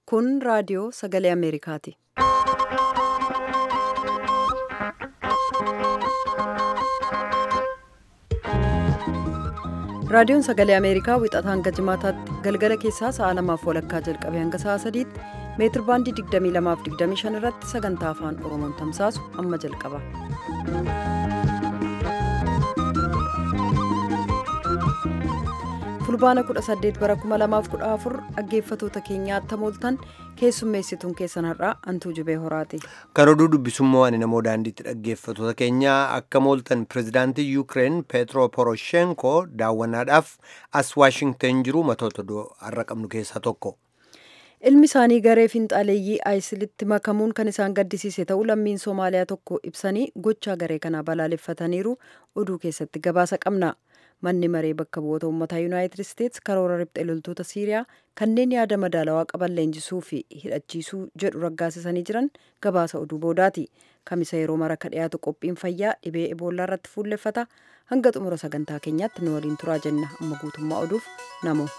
Kun raadiyoo sagalee Ameerikaati. Raadiyoon sagalee Ameerikaa wixataa hanga jimaataatti galgala keessaa sa'a lamaaf walakkaa jalqabee hanga sa'a sadiitti meetir baandii 22 irratti sagantaa afaan Oromoon tamsaasu amma jalqaba. fulbaana 18 bara 2014 dhaggeeffatoota keenyaatti mooltan keessummeessituun keessan har'aa antuu jubee horaati. Kan oduu dubbisummoo ani namoo daandiitti dhaggeeffatoota keenyaa akka mooltan pirezidaantii Yuukireen Peetro Poroshenko daawwannaadhaaf as Waashingten jiru matoota har'a qabnu keessaa tokko. Ilmi isaanii garee finxaaleeyyii aayisilitti makamuun kan isaan gaddisiise ta'uu lammiin Somaaliyaa tokko ibsanii gochaa garee kanaa balaaleffataniiru oduu keessatti gabaasa qabna. manni maree bakka bu'oota uummataa yuunaayitid isteetsi karoora riphxee loltoota siiriyaa kanneen yaada madaalawaa qaban leenjisuu fi hidhachiisuu jedhu raggaasisanii jiran gabaasa oduu boodaati kamisa yeroo mara ka dhiyaatu qophiin fayyaa dhibee eboolaa irratti fuulleffata hanga xumura sagantaa keenyaatti nu waliin turaa jenna amma guutummaa oduuf namo.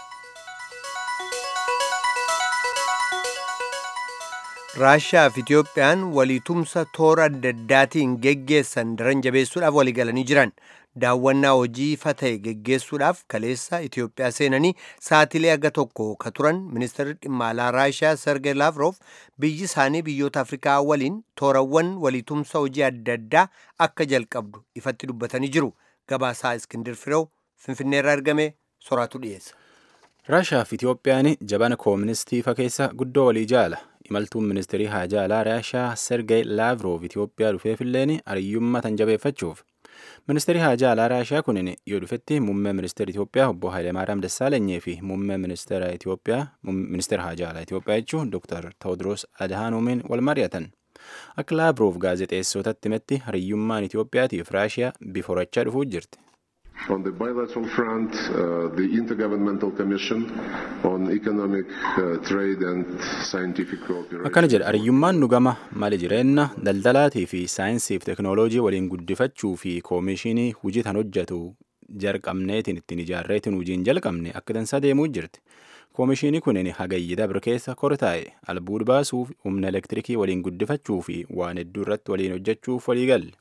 raashiyaa fi itiyoophiyaan waliitumsa toora adda addaatiin geggeessan daran jabeessuudhaaf waliigalanii jiran daawwannaa hojii ifa ta'e geggeessuudhaaf kaleessa itiyoophiyaa seenanii saatilee aga tokko ka turan ministeerri dhimma alaa raashiyaa sergey lavrov biyyi isaanii biyyoota afrikaa waliin toorawwan waliitumsa hojii adda addaa akka jalqabdu ifatti dubbatanii jiru gabaasaa iskindir firew finfinneerraa argame soraatu dhiyeessa. raashiyaa fi itiyoophiyaan jabana kooministii fa keessa guddoo walii jaala imaltuun ministeerii haajaa alaa raashiyaa sergey laavrov itiyoophiyaa dhufeefilleen hariyyummaa tan jabeeffachuuf ministeerii haajaa alaa raashiyaa kunin yoo dhufetti muummee ministeera itiyoophiyaa obbo Hayilemaariyaam Dassaalanyii fi muummee ministeera itiyoophiyaa ministeera haajaa alaa itiyoophiyaa jechuun dooktar Tewoodiroos Adahaanumiin wal mari'atan. Akka laavrov gaazexeessotatti himetti hariyyummaan Itiyoophiyaatiif raashiyaa bifa horachaa dhufuu jirti. On the bilateral front, uh, the Intergovernmental Commission on Economic uh, Trade and Scientific Cooperation. Akkana jedha hariyyummaan nu gama mali jireenya daldalaatii fi saayinsiif teknooloojii waliin guddifachuu fi koomishinii hojii tan hojjetu jalqabneetiin ittiin ijaarreetiin hojiin jalqabne akka dansaa deemuu jirti. Koomishinii kunin hagayyi dabre keessa kortaa'e albuud baasuuf humna elektirikii waliin guddifachuu fi waan hedduu irratti waliin hojjechuuf walii galle.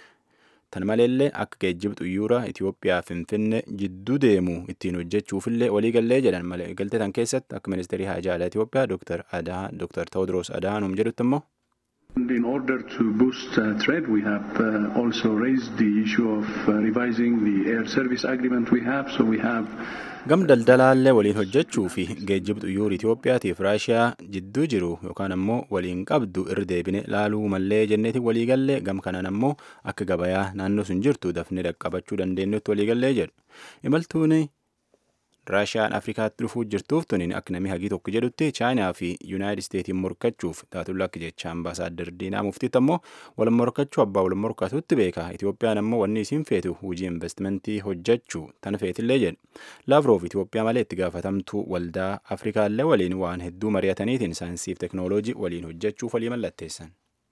Tan maleellee akka geejjiba xuyyuuraa Itiyoophiyaa Finfinnee jidduu deemu ittiin hojjechuufillee waliigallee jedhan malee galtee tan keessatti akka ministeerii haajaa alaa Itiyoophiyaa Dr. Dr. Tewoodiroos Adaanuum jedhutti immoo. In order to boost uh, trade, we have uh, also raised the issue of uh, revising the air service agreement we have. So we have Gam daldalaallee waliin hojjechuu fi geejjiba xuyyoora Itiyoophiyaatiif Raashiyaa jidduu jiru yookaan ammoo waliin qabdu irra deebine laaluu mallee jenneetiin waliigallee gam kanaan ammoo akka gabayaa naannoo sun jirtu dafnee dhaqqabachuu dandeenyutti waliigallee jedhu. Imaltuun Raashiyaan Afrikaatti dhufuu jirtuuf tuniin akka namni hagii tokko jedhutti Chaayinaa fi Yuunaayitid Isteetiin morkachuuf taatulla akka jecha ambaasaaddar Diinaa Muftiitti ammoo wal morkachuu abbaa wal morkatutti beeka. Itiyoophiyaan ammoo wanni isiin feetu hojii investimentii hojjechuu tan feetillee jedhu. Laavroof Itiyoophiyaa malee itti gaafatamtuu waldaa Afrikaallee waliin waan hedduu mari'ataniitiin saayinsiif teknooloojii waliin hojjechuuf walii mallatteessan.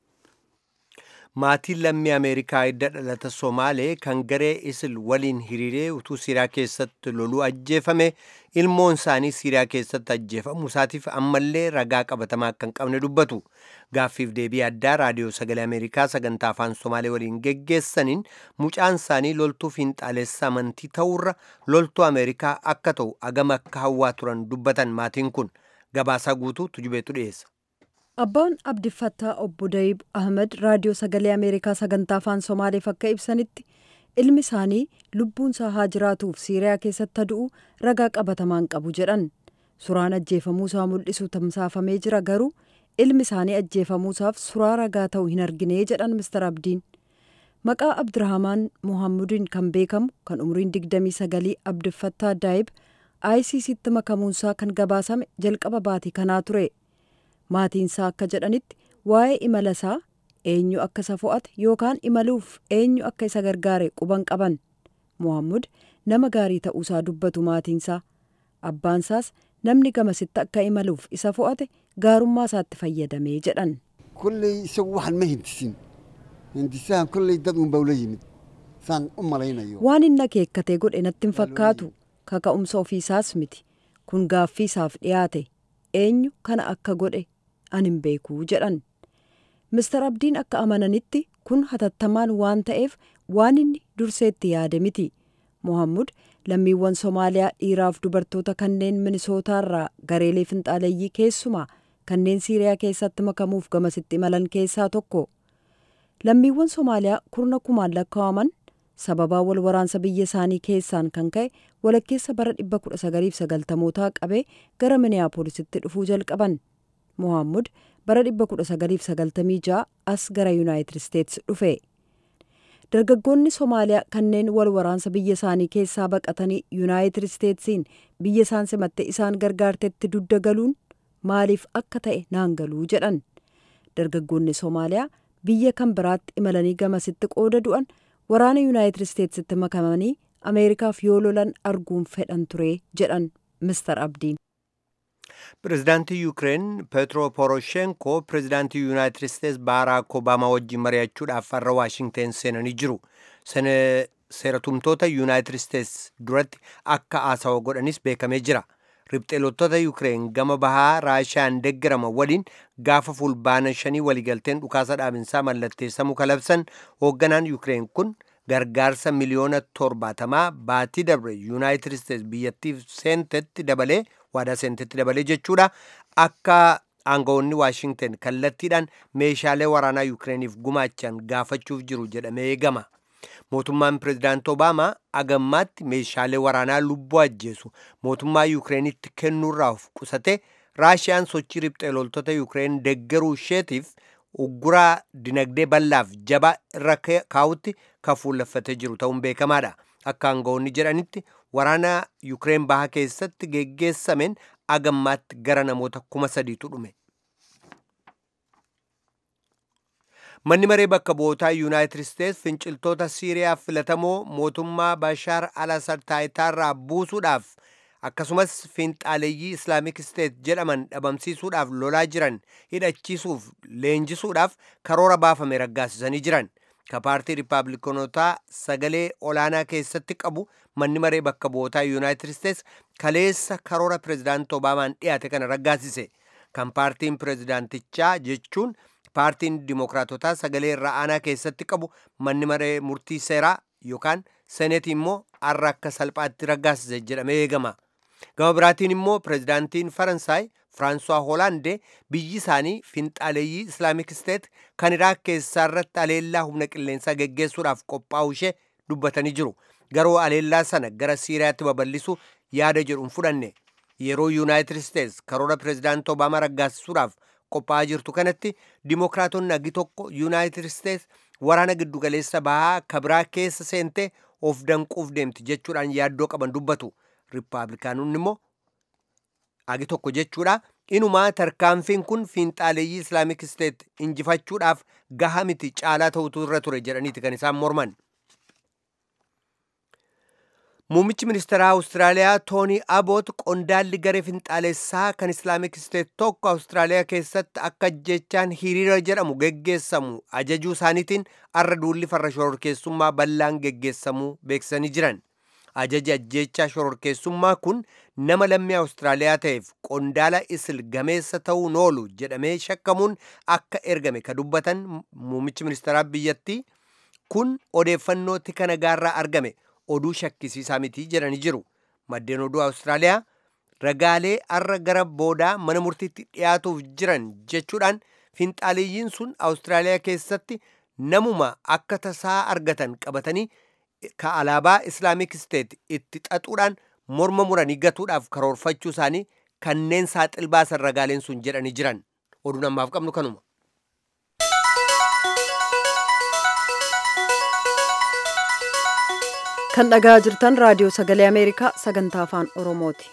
maatiin lammii ameerikaa hidda dhalata somaalee kan garee isil waliin hiriiree utuu siiriyaa keessatti loluu ajjeefame ilmoon isaanii siiriyaa keessatti ajjeefamuu isaatiif ammallee ragaa qabatamaa akka hin qabne dubbatu gaaffiif deebii addaa raadiyoo sagalee ameerikaa sagantaa afaan somaalee waliin geggeessaniin mucaan isaanii loltuu fiinxaalessa amantii ta'uurra loltuu ameerikaa akka ta'u agama akka hawwaa turan dubbatan maatiin kun gabaasaa guutuu tujubeetu dhiyeessa. Abbaan Abdiffattaa obbo Dayib Ahmed raadiyoo sagalee Ameerikaa sagantaa afaan Somaaleef akka ibsanitti ilmi isaanii lubbuunsaa haa jiraatuuf Siiriyaa keessatti du'u ragaa qabatamaan qabu jedhan. Suuraan ajjeefamuusaa mul'isu tamsaafamee jira garuu ilmi isaanii ajjeefamuusaaf suuraa ragaa ta'u hin argine jedhan Mr. Abdiin. Maqaa Abdirahamaan Muhammudiin kan beekamu kan umriin 29 Abdiffattaa Daayib ICCtti makamuunsaa kan gabaasame jalqaba baatii kanaa ture. maatiinsaa akka jedhanitti waa'ee imala isaa eenyu akka isa fo'ate yookaan imaluuf eenyu akka isa gargaare quban qaban mohammud nama gaarii ta'uusaa dubbatu maatiinsaa abbaansaas namni gamasitti akka imaluuf isa fo'ate gaarummaa isaatti fayyadamee jedhan. kolley isagu waxan ma hindisin hindisahan kolley dad unbaa ula yimid saan u malaynayo waan inni akeekkatee godhe natti hin fakkaatu kaka'umsa ofiisaas miti kun gaaffii isaaf dhiyaate eenyu kana akka godhe an hin beekuu jedhan mister abdiin akka amananitti kun hatattamaan waan ta'eef waan inni durseetti yaade miti mohammud lammiiwwan somaaliyaa dhiiraaf dubartoota kanneen minisootaarraa gareelee finxaaleeyyii keessumaa kanneen siiriyaa keessatti makamuuf gamasitti imalan keessaa tokko lammiiwwan somaaliyaa kurna kumaan lakkaa'aman sababaa wal waraansa biyya isaanii keessaan kan ka'e walakkeessa bara 1990mootaa qabee gara miniyaapoolisitti dhufuu jalqaban mohammud bara 1996 as gara yuunaayitid isteetsi dhufe dargaggoonni somaaliyaa kanneen wal waraansa biyya isaanii keessaa baqatanii yuunaayitid isteetsiin biyya isaan simatte isaan gargaartetti dudda galuun maaliif akka ta'e naan galuu jedhan dargaggoonni somaaliyaa biyya kan biraatti imalanii gamasitti qooda du'an waraana yuunaayitid isteetsitti makamanii ameerikaaf yoo lolan arguun fedhan ture jedhan mister abdiin pirezidaantii yuukireen peetro poroshenko pirezidaantii yuunaayitid isteets baaraak obaamaa wajjin mari'achuudhaaf har'a waashingteen seenanii jiru seeratumtoota yuunaayitid isteets duratti akka haasawa godhanis beekamee jira ribxeelottoota yuukireen gama bahaa raashiyaan deeggarama waliin gaafa fulbaana shanii waliigalteen dhukaasa dhaabinsaa mallatteessamuu kalabsan hoogganaan yuukireen kun gargaarsa miliyoona torbaatamaa baatii dabre yuunaayitid isteets biyyattiif seentetti dabalee waadaa seentetti dabalee jechuudha akka aangawoonni waashingten kallattiidhaan meeshaalee waraanaa yuukireeniif gumaachan gaafachuuf jiru jedhamee eegama mootummaan pirezidaant obaamaa agammaatti meeshaalee waraanaa lubbuu ajjeesu mootummaa yuukireenitti kennuurraa of qusate raashiyaan sochii riphxee loltoota yuukireen deggeruu isheetiif ugguraa dinagdee bal'aaf jabaa irra kaa'utti kan fuulleffatee jiru ta'uun beekamaadha akka aangawoonni jedhanitti waraana yuukireen bahaa keessatti geggeessameen agammaatti gara namoota kuma sadiitu dhume. manni maree bakka bu'ootaa yuunaayitid isteets finciltoota siiriyaa filatamoo mootummaa bashaar al-asad taayitaarraa buusuudhaaf akkasumas fiinxaaleeyyii islaamik isteet jedhaman dhabamsiisuudhaaf lolaa jiran hidhachiisuuf leenjisuudhaaf karoora baafame raggaasisanii jiran ka paartii riippaabilikanotaa sagalee olaanaa keessatti qabu manni maree bakka bu'ootaa yuunaayitid isteets kaleessa karoora pirezidaant obaamaan dhiyaate kana raggaasise kan paartiin pirezidaantichaa jechuun paartiin dimookiraatotaa sagalee irra aanaa keessatti qabu manni maree murtii seeraa yookaan seneetii immoo har'a akka salphaatti raggaasise jedhamee eegama gama biraatiin immoo pirezidaantiin faransaay firaansuwaa hoolaandee biyyi isaanii finxaaleeyyii islaamik isteet kan iraaq keessaa irratti aleellaa humna qilleensaa geggeessuudhaaf qophaa'u ishee dubbatanii jiru garuu aleellaa sana gara siiriyaatti babal'isu yaada jedhuun fudhanne yeroo yuunaayitid isteets karoora pirezidaant obaamaa raggaasisuudhaaf qophaa'aa jirtu kanatti dimookiraatonni agi tokko yuunaayitid isteets waraana giddugaleessa bahaa kabiraa keessa seentee of danquuf deemti jechuudhaan yaaddoo qaban dubbatu riippaabilikaanonni immoo agi tokko jechuudha inumaa tarkaanfiin kun fiinxaaleeyyii islaamik isteet injifachuudhaaf gaha miti caalaa ta'utu irra ture jedhaniiti kan isaan morman muummichi ministeeraa awustiraaliyaa toonii aboot qondaalli garee finxaalessaa kan islaamik isteet tokko awustiraaliyaa keessatti akka jechaan hiriira jedhamu geggeessamu ajajuu isaaniitiin arra duulli farra shororkeessummaa bal'aan geggeessamuu beeksisanii jiran ajaji ajjechaa shororkeessummaa kun nama lammii awustiraaliyaa ta'eef qondaala isil gameessa ta'uun oolu jedhamee shakkamuun akka ergame ka dubbatan muummichi ministeeraa biyyattii kun odeeffannoo tika nagaarraa argame oduu shakkisiisaa miti jedhanii jiru maddeen oduu awustiraaliyaa ragaalee arra gara boodaa mana murtiitti dhiyaatuuf jiran jechuudhaan finxaaleeyyiin sun awustiraaliyaa keessatti namuma akka tasaa argatan qabatanii ka alaabaa islaamik isteet itti xaxuudhaan morma muranii gatuudhaaf karoorfachuu isaanii kanneen saaxil baasan ragaaleen sun jedhanii jiran oduun ammaaf qabnu kanuma. kan dhagaa jirtan raadiyoo sagalee ameerikaa sagantaa afaan oromooti.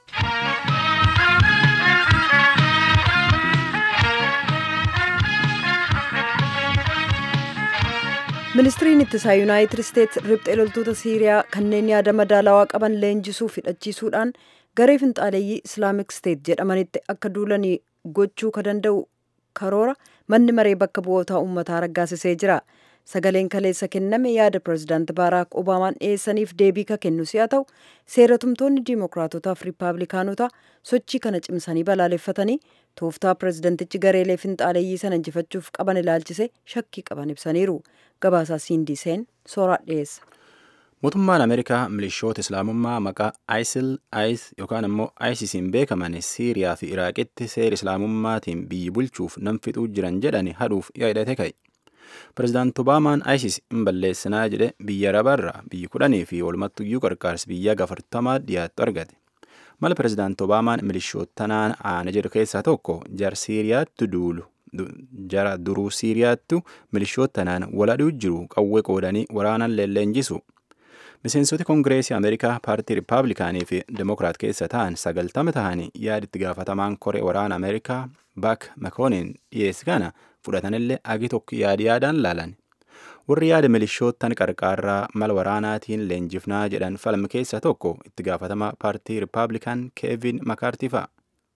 ministiriin ittisaa yuunaayitid isteets riphxee loltoota siiriyaa kanneen yaada madaalawaa qaban leenjisuuf hidhachiisuudhaan garee finxaaleeyyii islaamik steet jedhamanitti akka duulanii gochuu ka danda'u karoora manni maree bakka bu'ootaa uummataa raggaasisee jira sagaleen kaleessa kenname yaada pirezidaanti baaraak obaamaan dhiyeessaniif deebii ka kennu si'a ta'u seeratumtoonni diimokiraatotaaf riippaabilikaanota sochii kana cimsanii balaaleffatanii tooftaa pirezidantichi gareelee finxaaleeyyii sana injifachuuf qaban ilaalchise shakkii qaban ibsaniiru gabaasaa siindiseen sooraa dhiyeessa. mootummaan ameerikaa milishoota islaamummaa maqaa isil is yookaan immoo isisiin beekaman siiriyaa fi iraaqitti seera islaamummaatiin biyyi bulchuuf nam fixuu jiran jedhani hadhuuf yaadate ka'e pirezidaanti obaamaan isis hin balleessinaa jedhe biyya arabaarraa biyyi kudhanii fi walumattuyyuu qarqaarsi biyya gafartamaa dhiyaattu argate mala pirezidaanti obaamaan milishootanaan aana jedhu keessaa tokko jar siiriyaatti duulu jara duruu siiriyaattu milishootanaan waladhuu jiru qawwee qoodanii waraanan leenjisu miseensoti koongireesii ameerikaa paartii riippaabilikaanii fi demokiraat keessa ta'an sagaltama ta'anii yaada itti gaafatamaan koree waraana ameerikaa baak makoonin dhiyeessi kana fudhatanillee agi tokko yaadi yaadaan laalan warri yaada milishootan qarqaarraa mala waraanaatiin leenjifnaa jedhan falmi keessa tokko itti gaafatama paartii riippaabilikaan keevin makaartii fa'a.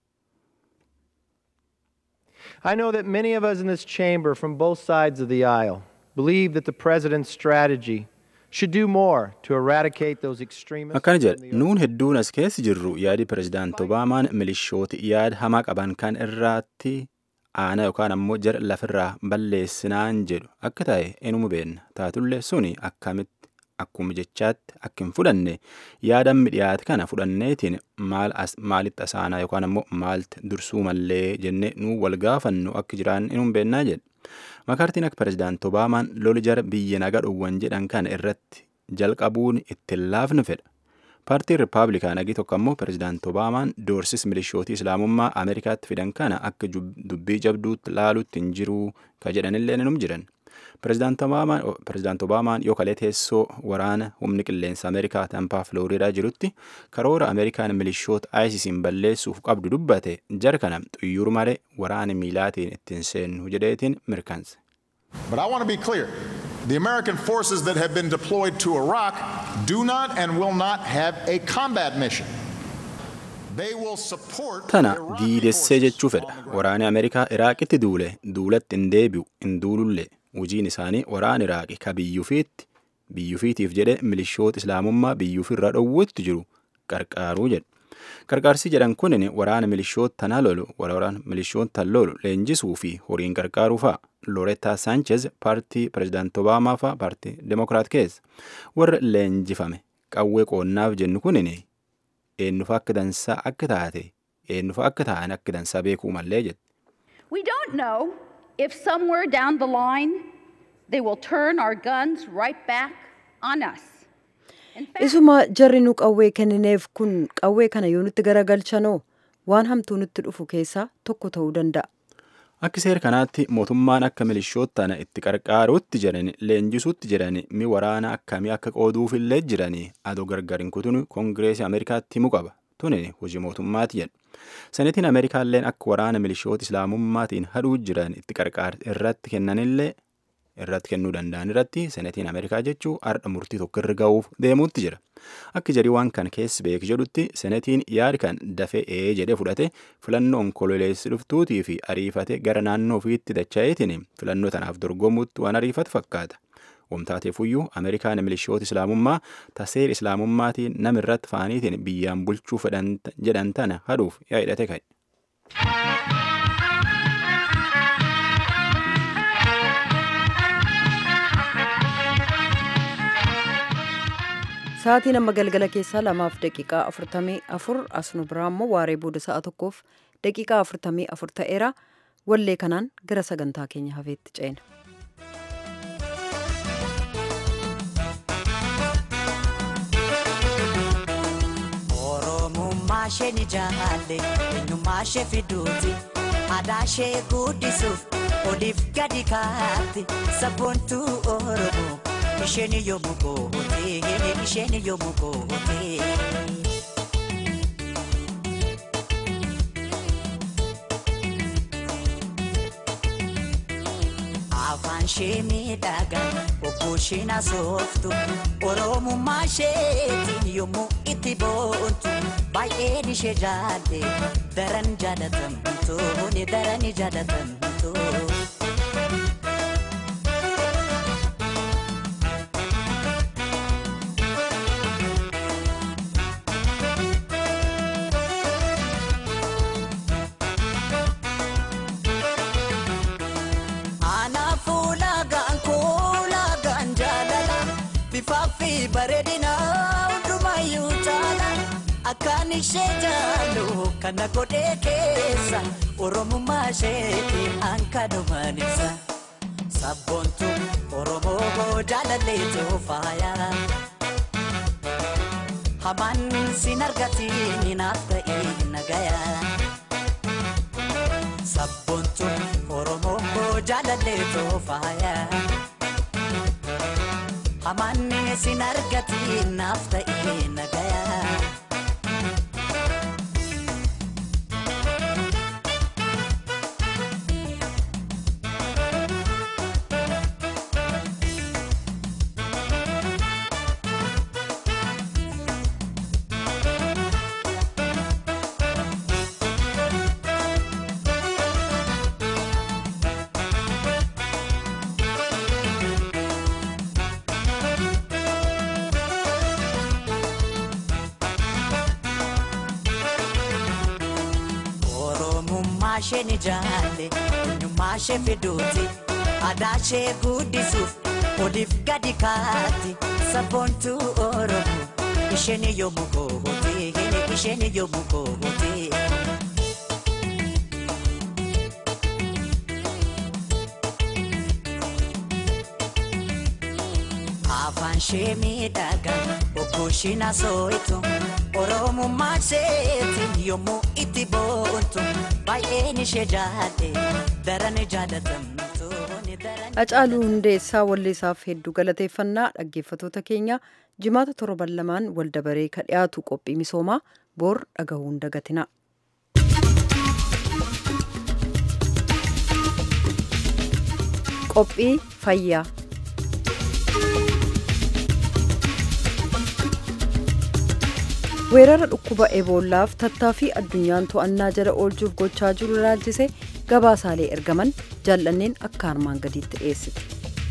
I know that many of us in this chamber from both sides of the aisle believe that the president's strategy should do more to eradicate those extremists. akkana jedha nuun hedduun as keessa jirru yaadi pirezidaanti obaamaan milishooti yaada hamaa qaban kan irraatti aana yookaan ammoo jara lafirraa balleessinaan jedhu akka ta'e inuma beenna taatullee suni akkamitti akkuma jechaatti akka hin fudhanne yaadammi dhiyaate kana fudhanneetiin maal maalitti asaanaa yookaan ammoo maalti dursuu mallee jennee nuu wal gaafannu akka jiraan inuma beennaa jedha makaartiin akka pirezidaanti obaamaan loli jara biyya naga dhowwan jedhan kana irratti jalqabuun ittiin laafni fedha paartiin riippaabilikaan agi tokko ammoo pirezidaanti obaamaan doorsis milishootii islaamummaa ameerikaatti fidan kana akka dubbii jabduutti laaluutti hin jiruu ka jedhanillee inum jiran pirezidaanti obaamaan yoo kalee teessoo waraana humni qilleensa ameerikaa tampaa filooriidaa jirutti karoora ameerikaan milishoota isisiin balleessuuf qabdu dubbate jara kana xuyyuur malee waraana miilaatiin ittiin seennu jedheetiin mirkanse. But I want to be clear. The American forces that have been deployed to Iraq do not and will not have a combat mission. They will support tana Iraqi diidessee forces jechuu on fedha the ground. waraani ameerikaa iraaqitti duule duulatti hin deebi'u hin duulullee hojiin isaanii waraan iraaqi ka biyyufiitti biyyufiitiif jedhe milishoota islaamummaa biyyuufirra dhowwutti jiru qarqaaruu jedhe qarqaarsi jedhan kunin waraana milishoota tana lolu waraana milishoota tan lolu leenjisuu fi horiin qarqaaruu fa'a loretaa sanchez paartii pirezidaanti obaamaa fa'a paartii demokiraat keessa warra leenjifame qawwee qoonnaaf jennu kunin eenyufa akka dansaa akka taate eenyufa akka ta'an akka dansaa beekuu mallee jedhe We don't know if somewhere down the line they will turn our guns right back on us. In fact, Isuma jarri nu qawwee kennineef kun qawwee kana yoo nutti garagalchanoo waan hamtuu nutti dhufu keessaa tokko ta'uu danda'a. Akka seera kanaatti mootummaan akka milishoota tana itti qarqaaruutti jiran leenjisuutti jiran mi waraana akkamii akka qooduufillee jiranii adoo gargar hin kutun koongireesii Ameerikaatti himuu qaba. Tunin hojii mootummaati jedhu. Senetiin Ameerikaalleen akka waraana milishoota islaamummaatiin hadhuu jiran itti qarqaar irratti kennanillee irratti kennuu danda'an irratti senetiin Ameerikaa jechuu har'a murtii tokko irra ga'uuf deemuutti jira. Akka jarii waan kan keessi beek jedhutti senetiin yaada kan dafee ee jedhee fudhate filannoo onkololeessi dhuftuutii fi ariifate gara naannoo ofiitti dacha'eetiin filannoo tanaaf dorgomuutti waan ariifatu fakkaata. Wamtaateefuyyuu Ameerikaan milishoota islaamummaa taseer islaamummaatiin nama irratti faaniitiin biyyaan bulchuu fedhan jedhan tana hadhuuf yaadate ka'e. Sa'aatiin amma galgala keessaa lamaaf daqiiqaa afurtamii afur as nu biraa immoo waaree booda sa'a tokkoof daqiiqaa afurtamii afur ta'eera wallee kanaan gara sagantaa keenya hafeetti ceena. Oromummaa ishee ni jaalle eenyummaa ishee fiduuti aadaa ishee guddisuuf oliif gadi kaatti sabboontuu Oromoo isheen yommuu goote isheen yommuu goote. afaan ishee miidhagaa obboo isheen asooftu oromummaa isheetiin yommuu itti boontu baay'een ishee jaalle daran jaalatamtu ni daran jaalatamtu. bareedina hundumayyuu caala akkaan ishee jaallu kana godhee keessa oromummaa isheetti hankanumaan ibsa sabboontu oromoo jaalalleetu faaya hamaan sin argatiin naaf ta'e nagaya sabboontu oromoo jaalalleetu faaya. hamanne sin argati naaf ta'e nagaya. Oromummaa ishee ni jaalle eenyummaa ishee fiduuti aadaa ishee guddisuuf oliif gadi kaatti sabboontuu Oromoo isheen yommuu goote isheen yommuu goote. afaan ishee miidhagaa okkooshina sooyitu oromummaa isheetiin yommuu itti boontu baay'een ishee jaalle daran jaalatamtu ni daran. Hacaaluu Hundeessaa walleessaaf hedduu galateeffannaa dhaggeeffatoota keenya jimaata torban lamaan waldabaree ka dhiyaatu qophii misoomaa boor dhagahuun dagatina. Qophii fayyaa. weerara dhukkuba eboolaaf tattaaffii addunyaan to'annaa jala oolchuuf gochaa jiru ilaalchise gabaasaalee ergaman jaallanneen akka armaan gadiitti dhiyeessite.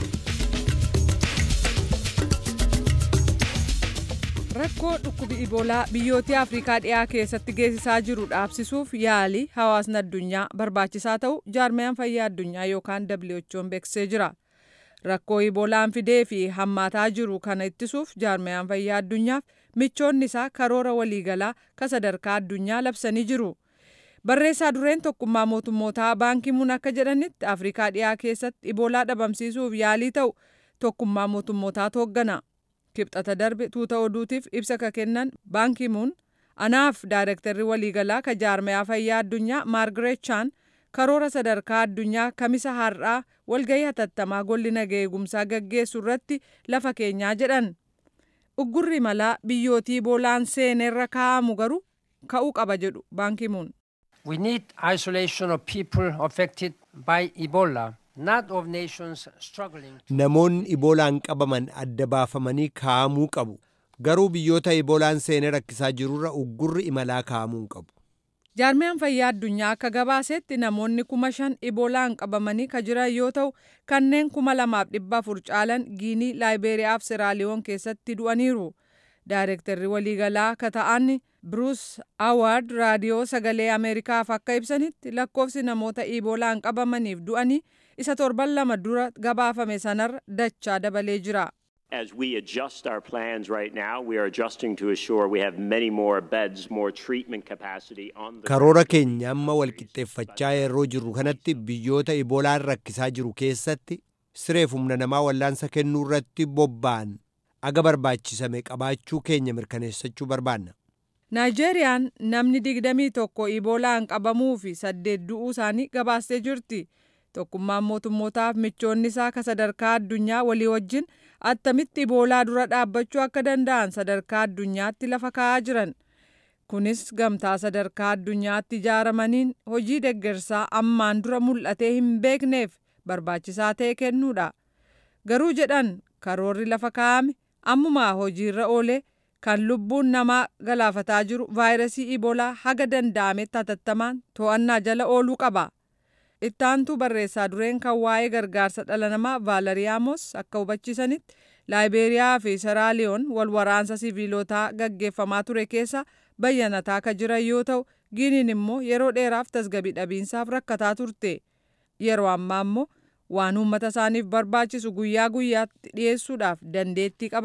rakkoo dhukkubi iboolaa biyyoota afrikaa dhiyaa keessatti geessisaa jiru dhaabsisuuf yaalii hawaasni addunyaa barbaachisaa ta'u jaarmiyaan fayyaa addunyaa yookaan who'n beeksisee jira rakkoo iboolaan fidee fi hammaataa jiru kana ittisuuf jaarmiyaan fayyaa addunyaaf michoonni isaa karoora waliigalaa ka sadarkaa addunyaa labsanii jiru. Barreessaa dureen tokkummaa mootummootaa baankii muun akka jedhanitti Afrikaa dhiyaa keessatti iboolaa dhabamsiisuuf yaalii ta'u tokkummaa mootummootaa hooggana. Kibxata darbe tuuta oduutiif ibsa ka kennan baankii muun anaaf daayirektarri waliigalaa ka jaarmayaa fayyaa addunyaa Maargareet Chaan karoora sadarkaa addunyaa kamisa har'aa walgahii hatattamaa golli nagaa eegumsaa gaggeessu irratti lafa keenyaa jedhan. uggurri malaa biyyootii iboolaan seenerra kaa'amu garuu ka'uu qaba jedhu baankii muun. We need isolation of people affected by Ebola, not of nations struggling. Namoonni iboolaan qabaman adda baafamanii kaa'amuu qabu. Garuu biyyoota iboolaan seenee rakkisaa jirurra uggurri imalaa kaa'amuu qabu. jaarmiyaan fayyaa addunyaa akka gabaasetti namoonni kuma shan iboolaan qabamanii ka jiran yoo ta'u kanneen kuma lamaaf dhibba afur caalan giinii laayibeeriyaa fi siraaliyoon keessatti du'aniiru daayirektarri waliigalaa ka ta'an Bruce Award raadiyoo sagalee Ameerikaaf akka ibsanitti lakkoofsi namoota iboolaan qabamaniif du'anii isa torban lama dura gabaafame sanarra dachaa dabalee jira. As we adjust our plans right now, we are adjusting to assure we have many more beds, more treatment capacity on the Karoora keenya amma walqixxeeffachaa yeroo jirru kanatti biyyoota iboolaan rakkisaa jiru keessatti sireef humna namaa wallaansa kennuu irratti bobba'an aga barbaachisame qabaachuu keenya mirkaneessachuu barbaanna. Naayijeeriyaan namni digdamii tokko iboolaan qabamuu fi saddeet du'uu isaanii gabaastee jirti. Tokkummaan mootummootaaf michoonni isaa ka sadarkaa addunyaa walii wajjin attamitti iboolaa dura dhaabbachuu akka danda'an sadarkaa addunyaatti lafa kaa'aa jiran. Kunis gamtaa sadarkaa addunyaatti ijaaramaniin hojii deggersaa ammaan dura mul'atee hin beekneef barbaachisaa ta'e kennuudha. Garuu jedhan karoorri lafa kaa'ame ammumaa hojiirra oolee kan lubbuun namaa galaafataa jiru vaayirasii iboolaa haga danda'ametti hatattamaan to'annaa jala ooluu qaba. ittaantuu barreessaa dureen kan waa'ee gargaarsa dhala namaa vaalariyaamos akka hubachiisanitti laayibeeriyaa fi seraaliyoon wal waraansa siviilotaa gaggeeffamaa ture keessa bayyanataa ka jiran yoo ta'u giiniin immoo yeroo dheeraaf tasgabii dhabiinsaaf rakkataa turte yeroo ammaa immoo waan uummata isaaniif barbaachisu guyyaa guyyaatti dhiyeessuudhaaf dandeettii qaban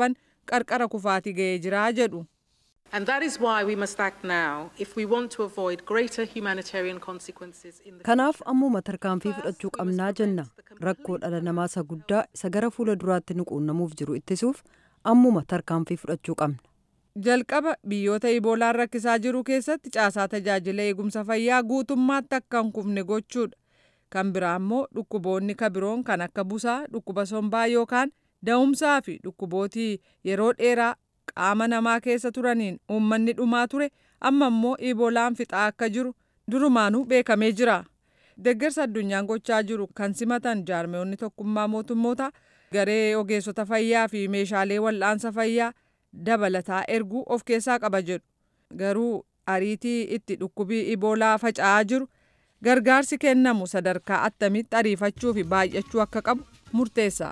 qarqara kufaatii ga'ee jira jedhu. And that is why we must act now if we want to avoid greater humanitarian consequences in the Kanaaf ammuma tarkaanfii fudhachuu qabnaa jenna. Rakkoo dhala namaa isa guddaa isa gara fuula duraatti nu quunnamuuf jiru ittisuuf ammuma tarkaanfii fudhachuu qabna. Jalqaba biyyoota iboolaan rakkisaa jiru keessatti caasaa tajaajila eegumsa fayyaa guutummaatti akka hin kufne gochuudha. Kan biraa immoo dhukkuboonni kabiroon kan akka busaa, dhukkuba sombaa yookaan da'umsaa fi dhukkubootii yeroo dheeraa qaama namaa keessa turaniin uummanni dhumaa ture amma immoo iboolaan fixaa akka jiru durumaanuu beekamee jira. Deeggarsa addunyaan gochaa jiru kan simatan jaarmeewwanni tokkummaa mootummoota garee ogeessota fayyaa fi meeshaalee wal'aansa fayyaa dabalataa erguu of keessaa qaba jedhu. Garuu ariitii itti dhukkubii iboolaa faca'aa jiru gargaarsi kennamu sadarkaa attamitti ariifachuu fi baay'achuu akka qabu murteessa.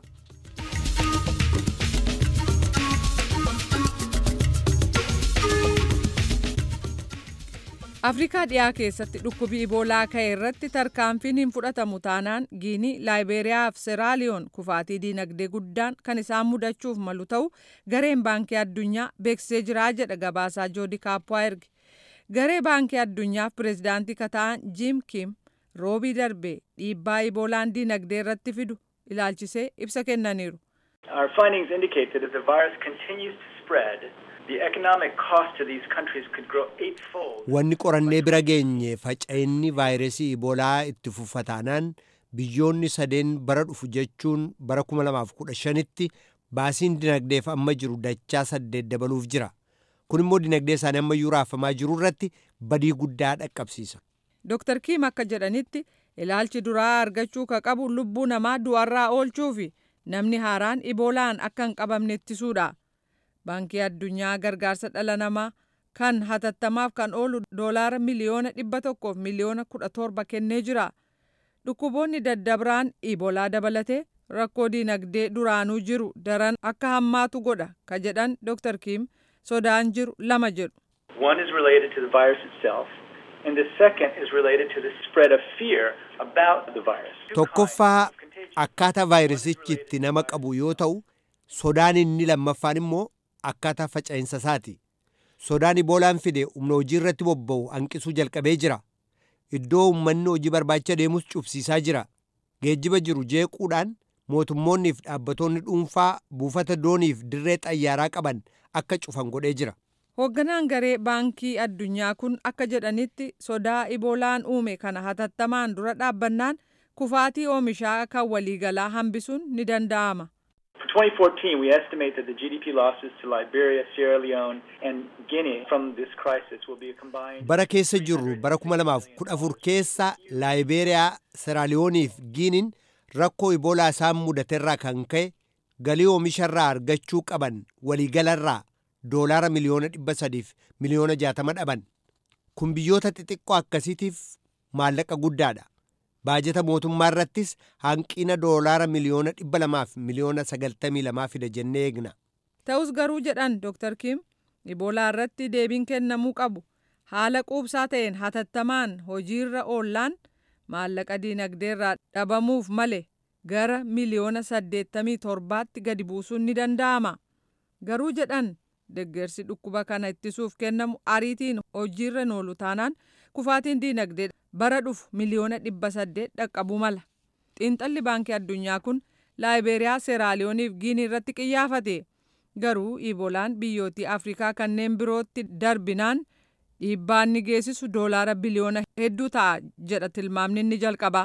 afrikaa dhiyaa keessatti dhukkubii iboolaa ka'e irratti tarkaanfiin hin fudhatamu taanaan giinii laayibeeriyaa fi seraaliyoon kufaatii diinagdee guddaan kan isaan mudachuuf malu ta'u gareen baankii addunyaa beeksisee jiraa jedha gabaasaa joodi kaappaa erge garee baankii addunyaaf pireezidaantii kata'an jiim kim roobii darbe dhiibbaa iboolaan diinagdee irratti fidu ilaalchisee ibsa kennaniiru. Our findings indicate that if the virus continues to spread, the economic cost to these countries could grow eightfold. Wanni qorannee bira geenye faca'inni vaayirasii iboolaa itti fufataanaan biyyoonni sadeen bara dhufu jechuun bara 2015tti baasiin dinagdeef amma jiru dachaa saddeet dabaluuf jira. Kun immoo dinagdee isaanii amma iyyuu raafamaa jiru irratti badii guddaa dhaqqabsiisa. Dr. Kiim akka jedhanitti ilaalchi duraa argachuu ka qabu lubbuu namaa du'arraa oolchuu fi namni haaraan iboolaan akka hin qabamne ittisuudha. Baankii addunyaa gargaarsa dhala namaa kan hatattamaaf kan oolu doolaara miliyoona dhibba tokkoof miliyoona kudha torba kennee jira. Dhukkuboonni daddabiraan iboolaa dabalatee rakkoo diinagdee duraanuu jiru daran akka hammaatu godha ka jedhan Dr. Kiim sodaan jiru lama jedhu. One is related to the virus itself, and the second is related to the spread of fear about the virus. Tokkoffaa akkaataa vaayirasichi itti nama qabu yoo ta'u, sodaan inni lammaffaan immoo akkaataa faca'insa isaati. Sodaan iboolaan fide humna hojii irratti bobba'u hanqisuu jalqabee jira. Iddoo uummanni hojii barbaacha deemus cufsiisaa jira. Geejjiba jiru jeequudhaan mootummoonnii fi dhaabbattoonni dhuunfaa buufata dooniif dirree xayyaaraa qaban akka cufan godhee jira. Hoogganaan garee baankii addunyaa kun akka jedhanitti sodaa iboolaan uume kana hatattamaan dura dhaabbannaan kufaatii oomishaa kan waliigalaa hambisuun ni danda'ama. For 2014, we estimate that the GDP losses to Liberia, Sierra Leone, and Guinea from this crisis will be a combined. Bara keessa jirru bara 2014 keessa Laayibeeriyaa, Seraaliyoonii fi Giiniin rakkoo iboolaa isaan mudaterraa kan ka'e galii oomisharraa argachuu qaban waliigalarraa doolaara miliyoona dhibba sadiif miliyoona jaatama dhaban. Kun biyyoota xixiqqoo akkasiitiif maallaqa guddaadha. baajeta mootummaa irrattis hanqina doolaara miliyoona dhibba lamaaf miliyoona sagaltamii lamaa fida jennee eegna. Ta'us garuu jedhan Dr. Kim iboolaa irratti deebiin kennamuu qabu haala quubsaa ta'een hatattamaan hojiirra oollaan maallaqa diinagdeerraa dhabamuuf male gara miliyoona saddeettamii torbaatti gadi buusuun ni danda'ama. Garuu jedhan deggersi dhukkuba kana ittisuuf kennamu ariitiin hojiirra oolu taanaan kufaatiin diinagdee bara dhufu miliyoona dhibba saddeet dhaqqabuu mala. Xiinxalli baankii addunyaa kun laayibeeriyaa seeraaliyooniif giinii irratti qiyyaafate. Garuu ibolaan biyyootii Afrikaa kanneen birootti darbinaan dhiibbaa inni geessisu doolaara biliyoona hedduu ta'a jedha tilmaamni inni jalqaba.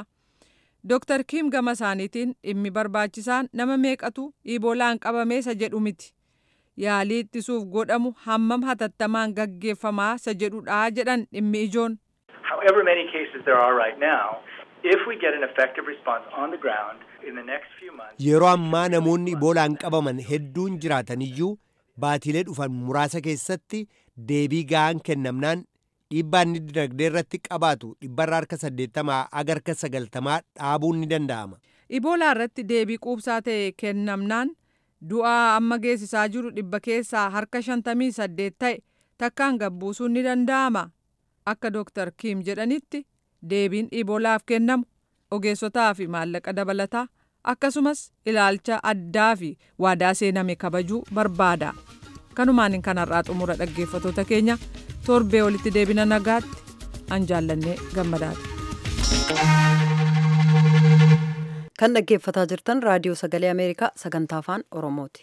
Dr. Kim gama isaaniitiin dhimmi barbaachisaan nama meeqatu ibolaan qabamee isa jedhu miti. Yaalii ittisuuf godhamu hammam hatattamaan gaggeeffamaa isa jedhudha jedhan dhimmi ijoon. However many cases there are right now, if we get an effective response on the ground in the next few months. Yeroo ammaa namoonni iboolaan qabaman hedduun jiraataniyyuu baatilee dhufan muraasa keessatti deebii ga'aan kennamnaan dhiibbaa inni dinagdee irratti qabaatu dhibbarra harka saddeettamaa aga harka sagaltamaa dhaabuun ni danda'ama. Iboolaa irratti deebii quubsaa ta'e kennamnaan du'aa amma geessisaa jiru dhibba keessaa harka shantamii saddeet ta'e takkaan gabbuusuun ni danda'ama. Akka Dr. Kim jedhanitti deebiin iboolaaf kennamu ogeessotaa fi maallaqa dabalataa akkasumas ilaalcha addaa fi waadaa seename kabajuu barbaada kanumaan kanarraa xumura dhaggeeffatoota keenya torbee walitti deebina nagaatti an jaallannee gammadaati. kan dhaggeeffataa jirtan raadiyoo sagalee ameerikaa sagantaa afaan oromooti.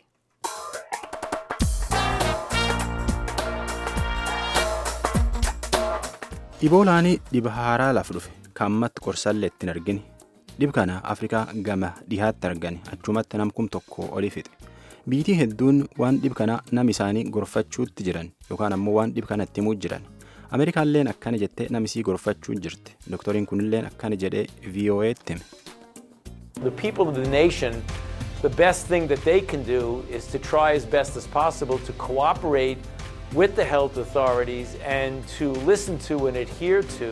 Iboolaanii dhiba haaraa laaf dhufe kaammatti qorsallee ittiin argine dhib kana afrikaa gama dhihaatti argane achumatti namkum tokko olii fixe biitii hedduun waan dhib kana nam isaanii gorfachuutti jiran yookaan ammoo waan dhib kana itti himuu jiran ameerikaalleen akkana jettee namisii gorfachuu jirti dooktoriin kunilleen akkana jedhee vo'eetti hime. The people of the nation, the best thing that they can do is to try as best as possible to cooperate with the health authorities and to listen to and adhere to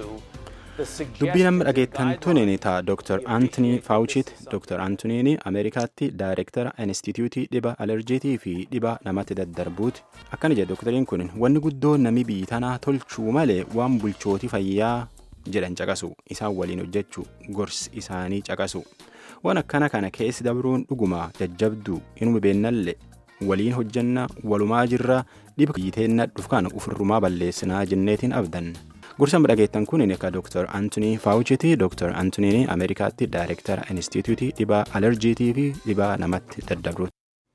dubbii nama dhageettan tuniin taa dr antony faawuchiiti dr antoniin ameerikaatti daayireektara instituutii dhiba alerjiitii fi dhiba namatti daddarbuuti akkana jedhe doktariin kun wanni guddoo nami biyyi tanaa tolchuu malee waan bulchootii fayyaa jedhan caqasu isaan waliin hojjechuu gorsi isaanii caqasu waan akkana kana keessi dabruun dhuguma jajjabduu inuma beennallee waliin hojjanna walumaa jirra dhiba biyyiteenna dhufkaan ufirrumaa balleessinaa jenneetiin abdan. Gorsa dhageettan kun akka Dr. Anthony Fauci'ti. Dr. Anthony Ameerikaatti Daayireektara Inistituutii dhibaa alerjiitii fi dhibaa namatti daddabruuti.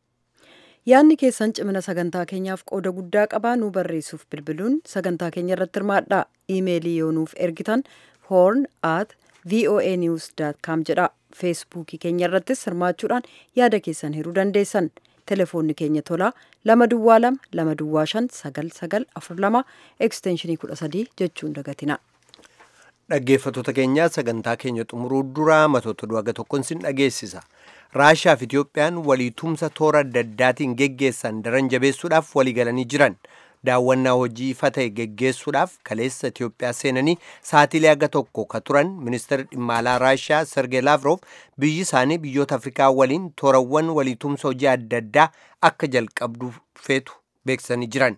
Yaadni keessan cimina sagantaa keenyaaf qooda guddaa qabaa nu barreessuuf bilbiluun sagantaa keenya irratti hirmaadhaa. Iimeelii yoo nuuf ergitan horn at voanews.com jedha. Feesbuukii keenya irrattis hirmaachuudhaan yaada keessan hiruu dandeessan. telefoonni keenya tolaa lama duwwaa lama lama duwwaa shan sagal sagal afur lama ekstenshinii kudha sadii jechuun dagatina. Dhaggeeffattoota keenyaa sagantaa keenya xumuruu duraa matoota du'aga tokkoon sin dhageessisa. Raashaa fi Itiyoophiyaan waliitumsa toora adda addaatiin geggeessan daran jabeessuudhaaf waliigalanii jiran. daawwannaa hojii ifa ta'e geggeessuudhaaf kaleessa Itiyoophiyaa seenanii saatilee aga tokko ka turan ministeerri dhimma alaa Raashiyaa Sergey Lavrov biyyi isaanii biyyoota Afrikaa waliin toorawwan waliitumsa hojii adda addaa akka jalqabdu feetu beeksisanii jiran.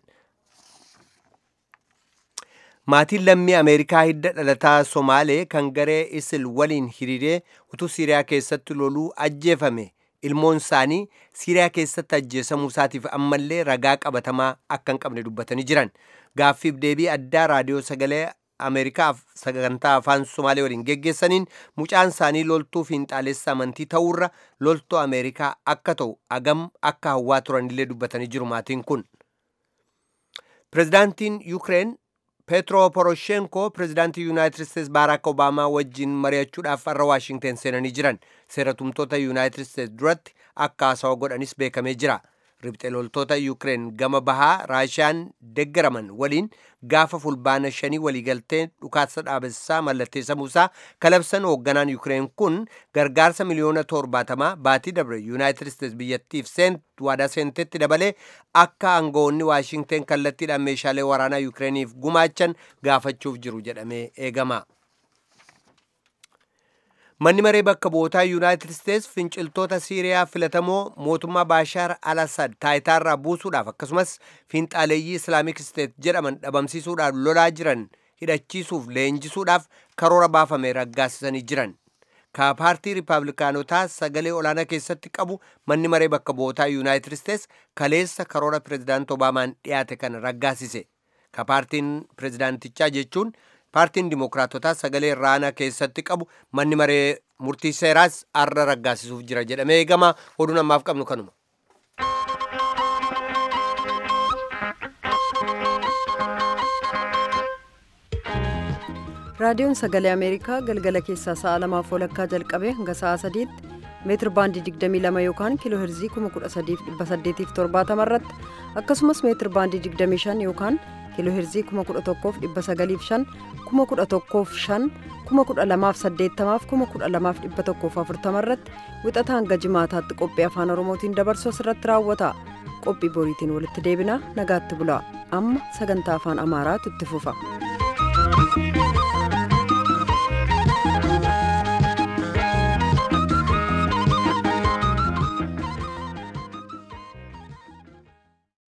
Maatiin lammii Ameerikaa hidda dhalataa Somaalee kan garee Isil waliin hiriiree utuu Siiriyaa keessatti loluu ajjeefame. ilmoon isaanii siiriyaa keessatti ajjeesamuu isaatiif ammallee ragaa qabatamaa akka hin qabne dubbatanii jiran gaaffiif deebii addaa raadiyoo sagalee ameerikaaf sagantaa afaan somaalee waliin geggeessaniin mucaan isaanii loltuu fiinxaalessa amantii ta'uurra loltuu ameerikaa akka ta'u agam akka hawwaa turanillee dubbatanii jiru maatiin kun pirezidaantiin yuukireen peetro poroshenko pirezidaantii yuunaayitid isteetsi baaraak obaamaa wajjin mari'achuudhaaf har'a waashingten seenanii jiran seera tumtoota yuunaayitid isteetsi duratti akka haasawa godhanis beekamee jira ribxe loltoota yuukireen gama bahaa raashiyaan deggaraman waliin gaafa fulbaana shanii waliigaltee dhukaasa dhaabessaa mallatteessamuusaa kalabsan hoogganaan yuukireen kun gargaarsa miliyoona torbaatamaa baatii dabre yuunaayitid isteetsi biyyattiif waadaa seentetti dabalee akka aangawoonni waashingten kallattiidhaan meeshaalee waraanaa yuukireeniif gumaachan gaafachuuf jiru jedhamee eegama. manni maree bakka bu'ootaa yuunaayitid isteetsi finciltoota siiriyaa filatamoo mootummaa baashaar al asad taayitaarraa buusuudhaaf akkasumas fiinxaaleeyyii islaamik isteet jedhaman dhabamsiisuudhaaf lolaa jiran hidhachiisuuf leenjisuudhaaf karoora baafame raggaasisanii jiran ka paartii riipaablikaanotaa sagalee olaanaa keessatti qabu manni maree bakka bu'ootaa yuunaayitid isteetsi kaleessa karoora pirezidaant obaamaan dhiyaate kana raggaasise ka paartiin pirezidaantichaa jechuun paartiin dimokiraatotaa sagalee olaanaa keessatti qabu manni maree murtii seeraas arra raggaasisuuf jira jedhamee eegama oduun ammaaf qabnu kanuma. raadiyoon sagalee ameerikaa galgala keessaa sa'a lamaaf walakkaa jalqabee hanga sa'a sadiitti meetir baandii 22 yookaan kiiloo herzii 13870 irratti akkasumas meetir baandii 25 yookaan kiiloo herzii 11,905 11,500 12,880 12,140 irratti wixata hanga jimaataatti qophii afaan oromootiin dabarsu asirratti raawwata qophii boriitiin walitti deebina nagaatti bulaa amma sagantaa afaan amaaraatu itti fufa.